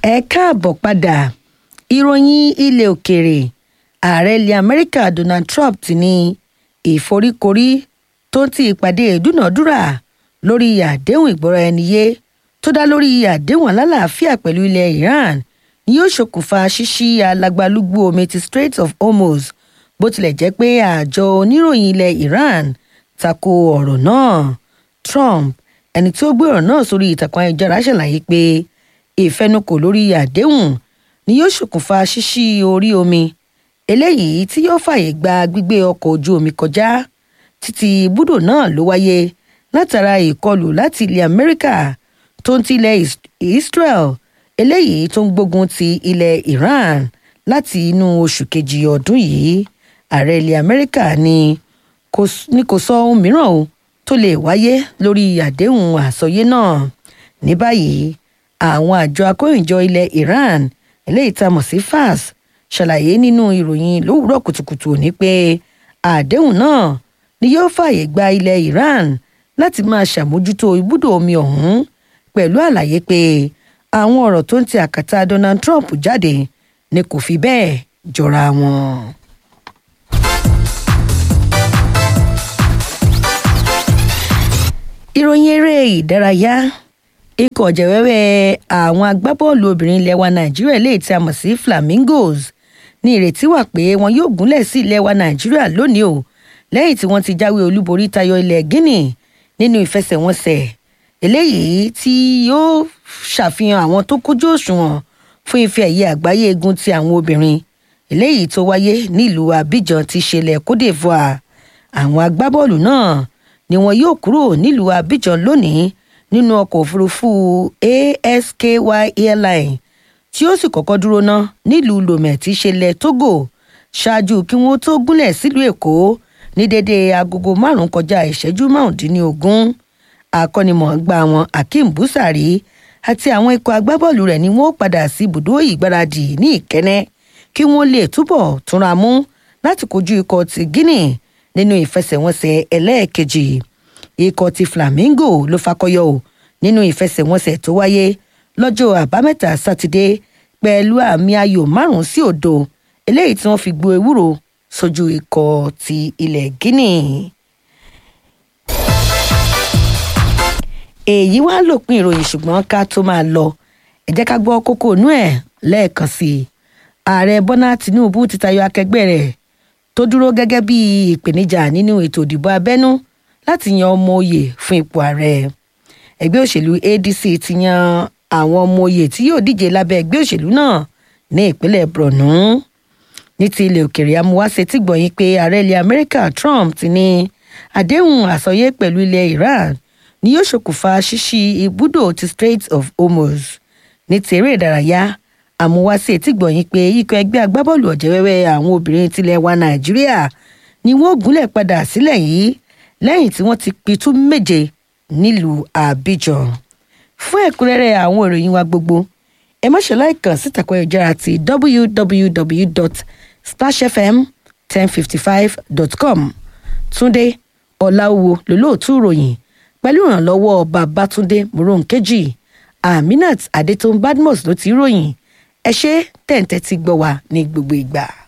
ẹ káàbọ̀ padà ìròyìn ilẹ̀ òkèèrè ààrẹ ilẹ̀ amẹ́ríkà donald trump ti ní ìforíkorí tó ń ti ìpàdé ìdúnàádúrà lórí àdéhùn ìgbọ́ra-ẹni-yé tó dá lórí àdéhùn alálàáfíà pẹ̀lú ilẹ̀ iran ni yóò ṣokùnfà ṣíṣí alágbálúgbú omi ti strait of hormuz bó tilẹ̀ jẹ́ pé àjọ oníròyìn ilẹ̀ iran tako ọ̀rọ̀ náà trump ẹni tí ó gbé ọ̀rọ̀ náà sórí ìtàkùn ayélujára ṣàlàyé pé ìfẹnukò lórí àdéhùn ni yóò ṣokùnfà ṣíṣí orí omi eléyìí tí yóò fààyè gba gbígbé ọkọ̀ ojú omi kọjá títí ibùdó náà ló wáyé látara ìkọlù láti ilẹ̀ amẹ́ríkà tó ń ti ilẹ̀ israel eléyìí tó ń gbógun ti ilẹ̀ iran láti inú oṣù kejì ọdún yìí ààrẹ ilẹ̀ amẹ́ríkà ni kò sọ ohun mìíràn o tó lè wáyé lórí àdéhùn àsọyé náà ní báyìí àwọn àjọ akóyìnjọ ilẹ̀ iran eléyìí tá a mọ̀ sí fas ṣàlàyé nínú ìròyìn lówùúrọ̀ kùtùkùtù òní pé àdéhùn náà ni yóò fààyè gba ilẹ̀ iran láti máa ṣàmójútó ibùdó omi ọ̀hún pẹ̀lú àlàyé pé àwọn ọ̀rọ̀ tó ń ti àkàtà donald trump jáde ni kò fi bẹ́ẹ̀ jọra wọn. ìròyìn eré ìdárayá ikọ̀ jẹ̀wẹ́wẹ́ àwọn agbábọ́ọ̀lù obìnrin ilẹ̀ wa nàìjíríà lè tí a mọ̀ sí flamingos ní ìrètí wà pé wọn yóò gúnlẹ̀ sí ilẹ̀ wa nàìjíríà lónìí o lẹ́yìn tí wọ́n ti jáwé olúborí tayọ ilẹ̀ guinea nínú ìfẹsẹ̀wọnsẹ̀ eléyìí tí yóò ṣàfihàn àwọn tó kójú òṣùwọ̀n fún ife ẹ̀yẹ àgbáyé egun ti àwọn obìnrin eléyìí tó wáyé nílùú abidjan ti ṣẹlẹ̀ cote divoire àwọn agbábọ́ọ̀lù náà ni wọn yóò kúrò nílùú abidjan lónìí nínú ọkọ̀ òfurufú asky airline tí ó sì kọ́kọ́ dúró ná nílùú lomé tí ṣẹlẹ̀ togo ṣáájú kí wọ́n tó gúnlẹ̀ sílùú èkó ní dédé agogo márùn-ún kọjá ìṣẹ́jú márùndínlógún akọ́nimọ̀ọ́gbá wọn akeem busari àti àwọn ikọ̀ agbábọ́ọ̀lù rẹ̀ ni wọ́n padà sí ibùdó ìgbáradì ní ìkẹ́nẹ́ kí wọ́n lè túbọ̀ túnra mú láti kojú ikọ̀ ti guinea nínú ìfẹsẹ̀wọnsẹ̀ ẹlẹ́ẹ̀kejì ikọ̀ ti flamingo ló fakọyọ o nínú ìfẹsẹ̀wọnsẹ̀ tó wáyé lọ́jọ́ àbámẹ́ta sátidé pẹ̀lú àmì ayò márùn-ún sí òdo eléyìí tí wọ́n fi gbo ewúro sójú ikọ̀ ti ilẹ̀ guinea. èyí wá lòpin ìròyìn ṣùgbọ́n ká tó máa lọ ẹ jẹ́ ká gbọ́ kókó inú ẹ̀ lẹ́ẹ̀kan sí i ààrẹ bọ́lá tìǹbù ti tayọ akẹgbẹ́ rẹ̀ tó dúró gẹ́gẹ́ bí ìpèníjà nínú ètò ìdìbò abẹ́nú láti yan ọmọ oyè fún ipò ààrẹ ẹgbẹ́ òṣèlú adc ti yan àwọn ọmọ oyè tí yóò díje lábẹ́ ẹgbẹ́ òṣèlú náà ní ìpínlẹ̀ borno ní ti ilẹ̀ òkèèrè amúwáṣe tí gbọ̀nyìn pé ààrẹ ilẹ̀ amẹ́ríkà trump ti ní àdéhùn àsọyé pẹ̀lú ilẹ̀ iran ni yóò ṣokùnfà ṣíṣí ibùdó ti strait of hormuz ní ti eré ìdárayá àmúwáṣe tí gbọ̀nyìn pé ikọ̀ ẹgbẹ́ agbábọ́ọ̀lù ọ̀jẹ̀wẹ́wẹ́ àwọn obìnrin tilẹ̀ wa nàìjíríà ni wọ́n gúnlẹ̀ padà sílẹ̀ yìí lẹ́yìn tí wọ́n ti pitú méje nílùú abidjan fún ẹ̀kúnrẹ́rẹ́ àwọn ìròyìn wa gbogbo ẹ má ṣe láìkàn sí ìtàkùn ayélujára ti www.starchfm1055.com túnde ọ̀làwọ̀ lólóòtú ìròyìn pẹ̀lú ìrànlọ́wọ́ babatunde moronkeji aminat adetun badmus ló ti ròyìn ẹ ṣe tẹ̀ǹtẹ̀ ti gbọ́ wa ní gbogbo ìgbà.